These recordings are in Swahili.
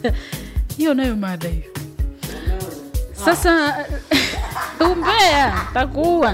hiyo nayo mada hiyo sasa umbea takuua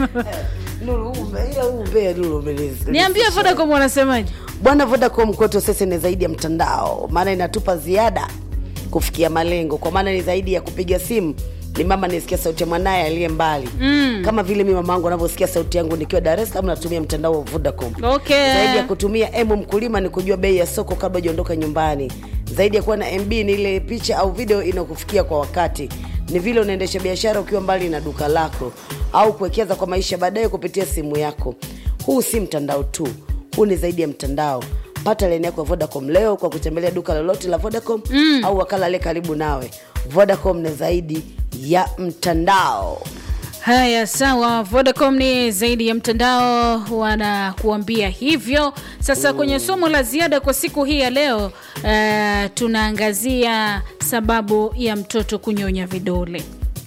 Lulu, ume- ila huu umbea Lulu umeniz- niambie vodacom wanasemaje bwana vodacom kwetu sasa ni zaidi ya mtandao maana inatupa ziada kufikia malengo kwa maana ni zaidi ya kupiga simu ni mama nisikia sauti ya mwanaye aliye mbali mm. kama vile mi mama angu anavyosikia sauti yangu nikiwa dar es salaam natumia mtandao wa vodacom okay zaidi ya kutumia emu mkulima ni kujua bei ya soko kabla hujaondoka nyumbani zaidi ya kuwa na mb ni ile picha au video inakufikia kwa wakati ni vile unaendesha biashara ukiwa mbali na duka lako au kuwekeza kwa maisha baadaye kupitia simu yako huu si mtandao tu huu ni zaidi ya mtandao pata leni yako ya vodacom leo kwa kutembelea duka lolote la vodacom mm. au wakala ale karibu nawe vodacom ni zaidi ya mtandao haya sawa vodacom ni zaidi ya mtandao wanakuambia hivyo sasa kwenye somo la ziada kwa siku hii ya leo uh, tunaangazia sababu ya mtoto kunyonya vidole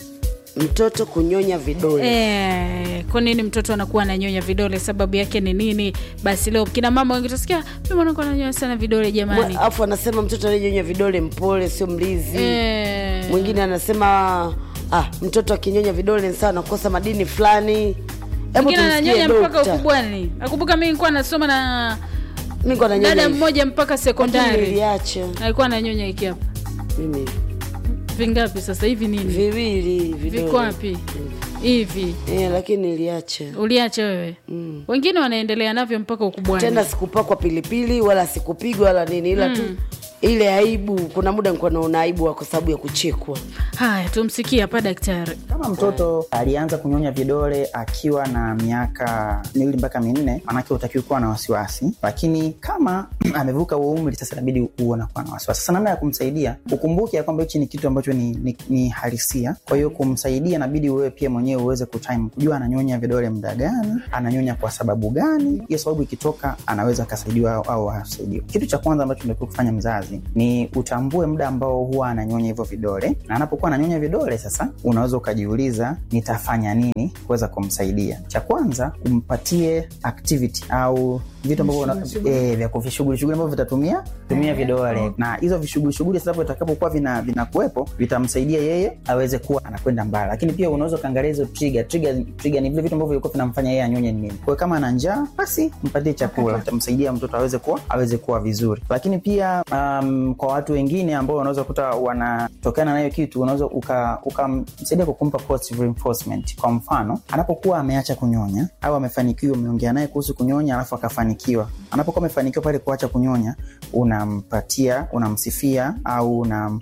mtoto kunyonya vidole Eh, kwa nini mtoto anakuwa ananyonya vidole sababu yake ni nini basi leo kina mama wengi utasikia mi mwanangu ananyonya sana vidole jamani alafu anasema mtoto anayenyonya vidole mpole sio mlizi Eh, mwingine anasema ah, mtoto akinyonya vidole ni sawa nakosa madini fulani Hebu mwingine tumsikie ananyonya mpaka dokta. ukubwani nakumbuka mi nilikuwa nasoma na Mimi niko nanyonya dada hivi. mmoja mpaka Lakini sekondari niliacha alikuwa ananyonya hiki hapa mimi vingapi sasa hivi nini viwili vidole. viko wapi hivi Eh, lakini niliacha uliacha wewe Mm. wengine wanaendelea navyo mpaka ukubwani tena sikupakwa pilipili wala sikupigwa wala nini ila tu ile aibu kuna muda nilikuwa naona aibu kwa sababu ya kuchekwa haya tumsikie hapa daktari kama mtoto alianza kunyonya vidole akiwa na miaka miwili mpaka minne manake utakiwa kuwa na wasiwasi lakini kama amevuka huo umri sasa inabidi uonakuwa na wasiwasi sasa namna ya kumsaidia ukumbuke ya kwamba hichi ni kitu ambacho ni, ni, ni halisia kwa hiyo kumsaidia inabidi wewe pia mwenyewe uweze kutime kujua ananyonya vidole muda gani ananyonya kwa sababu gani hiyo sababu ikitoka anaweza akasaidiwa au, au asaidiwa kitu cha kwanza ambacho unatakiwa kufanya mzazi ni utambue muda ambao huwa ananyonya hivyo vidole na anapokuwa ananyonya vidole sasa unaweza ukajiuliza nitafanya nini kuweza kumsaidia cha kwanza umpatie activity au vitu ambavyo una- eh, vya kuvishughuli shughuli ambavyo vitatumia tumia vidole na hizo vishughuli shughuli sasa vitakapokuwa vina vinakuwepo vitamsaidia yeye aweze kuwa anakwenda mbali lakini pia unaweza ukaangalia hizo trigger trigger trigger ni vile vitu ambavyo vilikuwa vinamfanya yeye anyonye ni nini kwa hiyo kama ana njaa basi mpatie chakula itamsaidia mtoto aweze kuwa aweze kuwa vizuri lakini pia um, kwa watu wengine ambao unaweza kuta wanatokana na hiyo kitu unaweza ukamsaidia uka ukamsaidia kwa kumpa positive reinforcement kwa mfano anapokuwa ameacha kunyonya au amefanikiwa umeongea naye kuhusu kunyonya alafu akafanikiwa anapokuwa amefanikiwa pale kuacha kunyonya unampatia unamsifia au unam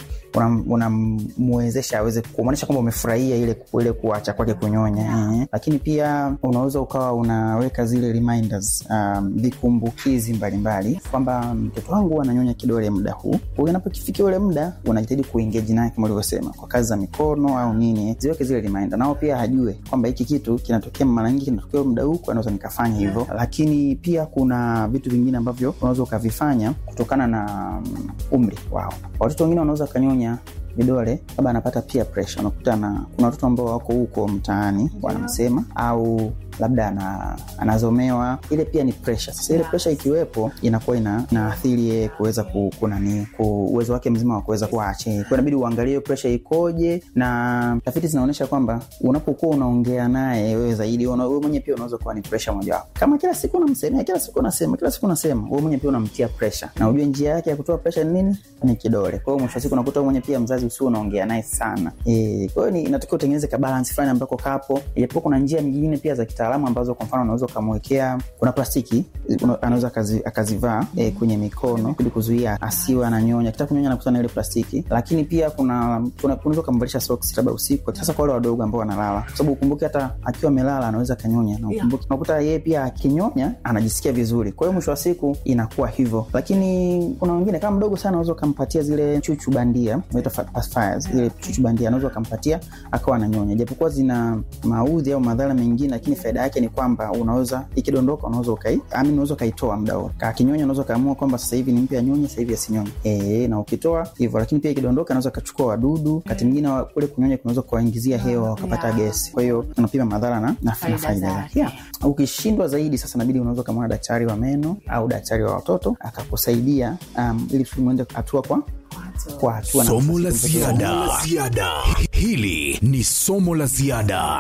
unamwezesha una aweze kumwonyesha kwamba umefurahia ile ile kuacha kwake kunyonya yeah. lakini pia unaweza ukawa unaweka zile reminders um, vikumbukizi mbalimbali kwamba mtoto wangu huwa ananyonya kidole muda huu huyu anapokifikia ule muda unajitahidi kuengeji naye kama ulivyosema kwa kazi za mikono au nini ziweke zile reminder nao pia hajue kwamba hiki kitu kinatokea mara nyingi kinatokea muda huu kwa naweza nikafanya hivyo lakini pia kuna vitu vingine ambavyo unaweza ukavifanya kutokana na um, umri wao watoto wengine wanaweza wakanyonya vidole labda anapata pia pressure unakuta na kuna watoto ambao wako huko mtaani wanamsema au labda ana, anazomewa ile pia ni pressure sasa ile pressure ikiwepo inakuwa ina, inaathiri yeye kuweza ku, kunani ku, uwezo wake mzima wa kuweza kuache kwa inabidi uangalie pressure ikoje na tafiti zinaonyesha kwamba unapokuwa unaongea naye wewe zaidi una- wewe mwenyewe pia unaweza kuwa ni pressure mojawapo kama kila siku unamsemea kila siku unasema kila siku unasema wewe mwenyewe pia unamtia pressure na ujue njia yake ya kutoa pressure ni nini ni kidole kwa hiyo mwisho wa siku unakuta wewe mwenyewe pia mzazi usio unaongea naye sana e, kwa hiyo ni inatakiwa utengeneze ka balance fulani ambako kapo ijapokuwa kuna njia nyingine pia za kitaalamu ambazo kwa mfano unaweza ukamwekea kuna plastiki una- anaweza akazi- akazivaa e, kwenye mikono ili kuzuia asiwe ananyonya kitaka kunyonya nakutana ile plastiki lakini pia kuna kuna- unaweza ukamvalisha socks labda usiku sasa kwa wale wadogo ambao wanalala kwa sababu ukumbuke hata akiwa amelala anaweza akanyonya na ukumbuke unakuta yeye pia akinyonya anajisikia vizuri kwa hiyo mwisho wa siku inakuwa hivyo lakini kuna wengine kama mdogo sana unaweza ukampatia zile chuchu bandia inaitwa fa- pacifiers, zile chuchu bandia anaweza ukampatia akawa ananyonya japokuwa zina maudhi au madhara mengine lakini faida yake ni kwamba unaweza ikidondoka unaweza ukai I mean, unaweza ukaitoa muda wote akinyonya unaweza ukaamua kwamba sasa hivi nimpe anyonye sasa hivi asinyonye e, na ukitoa hivyo lakini pia ikidondoka anaweza akachukua wadudu wakati mwingine wa- kule kunyonya kunaweza kuwaingizia hewa wakapata Yeah. gesi kwa hiyo unapima madhara na, na, na Faida faida zake. zake yeah. ukishindwa zaidi sasa nabidi unaweza ukamwona daktari wa meno au daktari wa watoto akakusaidia um, ili kusudi muende hatua kwa kwa hatua na Somo la nafasi kumtokea. ziada. Hili ni somo la ziada.